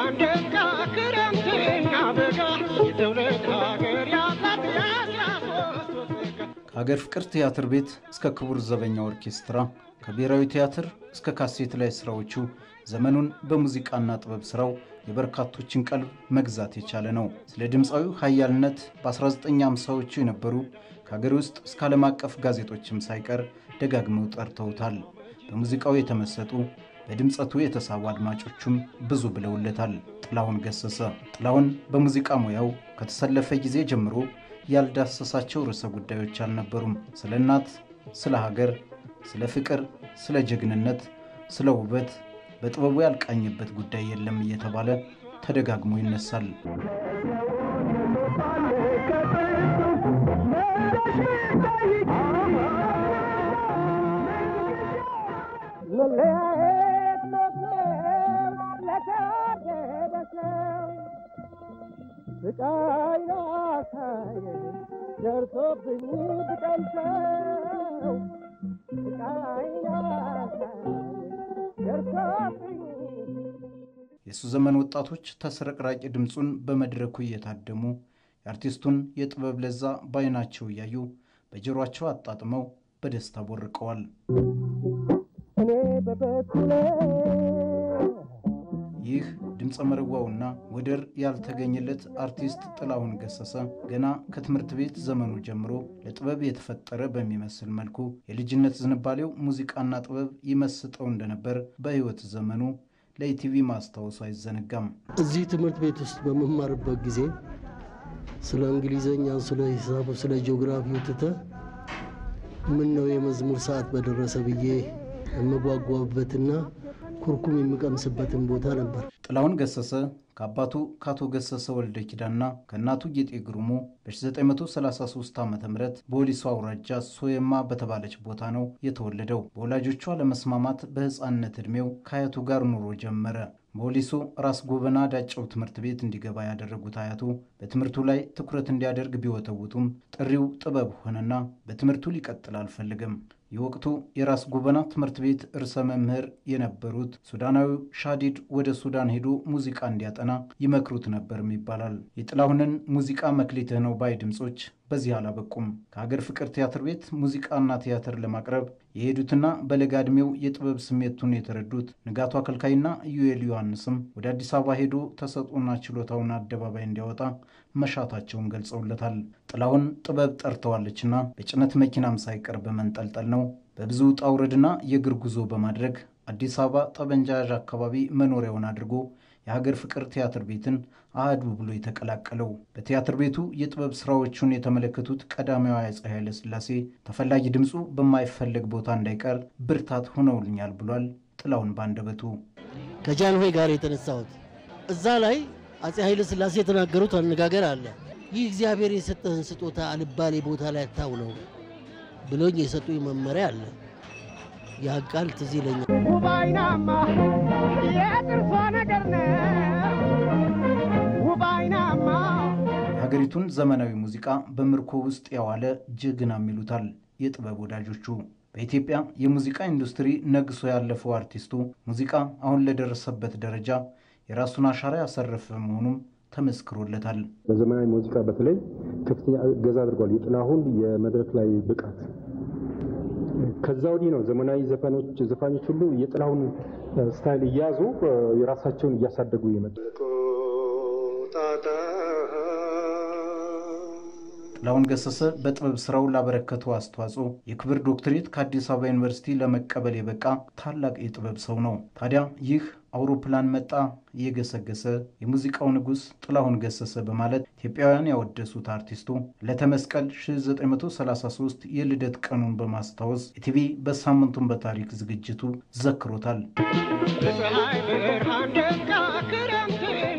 ብርሃን ደጋ ክረምትና በጋ የትውልድ ሀገር ያላት የአስራ ሶስት ወሰጋ ከሀገር ፍቅር ቲያትር ቤት እስከ ክቡር ዘበኛ ኦርኬስትራ ከብሔራዊ ቲያትር እስከ ካሴት ላይ ስራዎቹ ዘመኑን በሙዚቃና ጥበብ ስራው የበርካቶችን ቀልብ መግዛት የቻለ ነው። ስለ ድምፃዊው ሀያልነት በ1950ዎቹ የነበሩ ከሀገር ውስጥ እስከ ዓለም አቀፍ ጋዜጦችም ሳይቀር ደጋግመው ጠርተውታል። በሙዚቃው የተመሰጡ በድምፀቱ የተሳቡ አድማጮቹም ብዙ ብለውለታል። ጥላሁን ገሰሰ። ጥላሁን በሙዚቃ ሙያው ከተሰለፈ ጊዜ ጀምሮ ያልዳሰሳቸው ርዕሰ ጉዳዮች አልነበሩም። ስለ እናት፣ ስለ ሀገር፣ ስለ ፍቅር፣ ስለ ጀግንነት፣ ስለ ውበት በጥበቡ ያልቃኝበት ጉዳይ የለም እየተባለ ተደጋግሞ ይነሳል። መለየት መፍትሄው ለተወደደ ሰው ስቃይ ላሳየኝ ደርሶብኝ ብቀምሰው ስቃይ ላሳየኝ ደርሶብኝ የእሱ ዘመን ወጣቶች ተስረቅራቂ ድምፁን በመድረኩ እየታደሙ የአርቲስቱን የጥበብ ለዛ በዓይናቸው እያዩ በጆሯቸው አጣጥመው በደስታ ቦርቀዋል። እኔ በበኩሌ ይህ ድምፀ መረዋውና ወደር ያልተገኘለት አርቲስት ጥላሁን ገሰሰ ገና ከትምህርት ቤት ዘመኑ ጀምሮ ለጥበብ የተፈጠረ በሚመስል መልኩ የልጅነት ዝንባሌው ሙዚቃና ጥበብ ይመስጠው እንደነበር በሕይወት ዘመኑ ለኢቲቪ ማስታወሱ አይዘነጋም። እዚህ ትምህርት ቤት ውስጥ በመማርበት ጊዜ ስለ እንግሊዘኛ፣ ስለ ሂሳቡ፣ ስለ ጂኦግራፊው ትተህ ምን ነው የመዝሙር ሰዓት በደረሰ ብዬ የምጓጓበትና ኩርኩም የምቀምስበትን ቦታ ነበር። ጥላሁን ገሰሰ ከአባቱ ከአቶ ገሰሰ ወልደ ኪዳና ከእናቱ ጌጤ ግሩሙ በ1933 ዓ ም በወሊሶ አውራጃ ሶየማ በተባለች ቦታ ነው የተወለደው። በወላጆቹ አለመስማማት በሕፃንነት ዕድሜው ከአያቱ ጋር ኑሮ ጀመረ። በወሊሶ ራስ ጎበና ዳጨው ትምህርት ቤት እንዲገባ ያደረጉት አያቱ በትምህርቱ ላይ ትኩረት እንዲያደርግ ቢወተውቱም ጥሪው ጥበብ ሆነና በትምህርቱ ሊቀጥል አልፈልግም። የወቅቱ የራስ ጎበና ትምህርት ቤት ርዕሰ መምህር የነበሩት ሱዳናዊው ሻዲድ ወደ ሱዳን ሄዶ ሙዚቃ እንዲያጠና ይመክሩት ነበርም ይባላል። የጥላሁንን ሙዚቃ መክሊትህ ነው ባይ ድምፆች በዚህ አላበቁም። ከሀገር ፍቅር ቲያትር ቤት ሙዚቃና ቲያትር ለማቅረብ የሄዱትና በለጋ ዕድሜው የጥበብ ስሜቱን የተረዱት ንጋቱ አከልካይና ኢዩኤል ዮሐንስም ወደ አዲስ አበባ ሄዶ ተሰጥኦና ችሎታውን አደባባይ እንዲያወጣ መሻታቸውን ገልጸውለታል። ጥላሁን ጥበብ ጠርተዋለችና በጭነት መኪናም ሳይቀር በመንጠልጠል ነው በብዙ ውጣ ውረድና የእግር ጉዞ በማድረግ አዲስ አበባ ጠበንጃ ያዥ አካባቢ መኖሪያውን አድርጎ የሀገር ፍቅር ቲያትር ቤትን አህዱ ብሎ የተቀላቀለው። በቲያትር ቤቱ የጥበብ ስራዎቹን የተመለከቱት ቀዳማዊ አፄ ኃይለ ሥላሴ ተፈላጊ ድምፁ በማይፈለግ ቦታ እንዳይቀር ብርታት ሆነውልኛል ብሏል። ጥላሁን ባንደበቱ ከጃንሆይ ጋር የተነሳሁት እዛ ላይ አፄ ኃይለ ሥላሴ የተናገሩት አነጋገር አለ። ይህ እግዚአብሔር የሰጠህን ስጦታ አልባሌ ቦታ ላይ አታውለው ብሎኝ የሰጡኝ መመሪያ አለ። ያ ቃል ትዝ ይለኛል። ውብ አይናማ የጥርሷ ነገር ነው ውብ አይናማ የሀገሪቱን ዘመናዊ ሙዚቃ በምርኮ ውስጥ ያዋለ ጀግናም ይሉታል የጥበብ ወዳጆቹ። በኢትዮጵያ የሙዚቃ ኢንዱስትሪ ነግሶ ያለፈው አርቲስቱ ሙዚቃ አሁን ለደረሰበት ደረጃ የራሱን አሻራ ያሰረፈ መሆኑም ተመስክሮለታል። በዘመናዊ ሙዚቃ በተለይ ከፍተኛ እገዛ አድርጓል። የጥላሁን የመድረክ ላይ ብቃት ከዛ ወዲህ ነው ዘመናዊ ዘፋኞች ዘፋኞች ሁሉ የጥላሁን ስታይል እያያዙ የራሳቸውን እያሳደጉ የመጡ ጥላሁን ገሰሰ በጥበብ ስራው ላበረከተው አስተዋጽኦ የክብር ዶክትሬት ከአዲስ አበባ ዩኒቨርሲቲ ለመቀበል የበቃ ታላቅ የጥበብ ሰው ነው። ታዲያ ይህ አውሮፕላን መጣ እየገሰገሰ የሙዚቃው ንጉሥ ጥላሁን ገሰሰ በማለት ኢትዮጵያውያን ያወደሱት አርቲስቱ ለተመስቀል 1933 የልደት ቀኑን በማስታወስ ኢቲቪ በሳምንቱን በታሪክ ዝግጅቱ ዘክሮታል። በፀሐይ ብርሃን ደጋ ክረምትን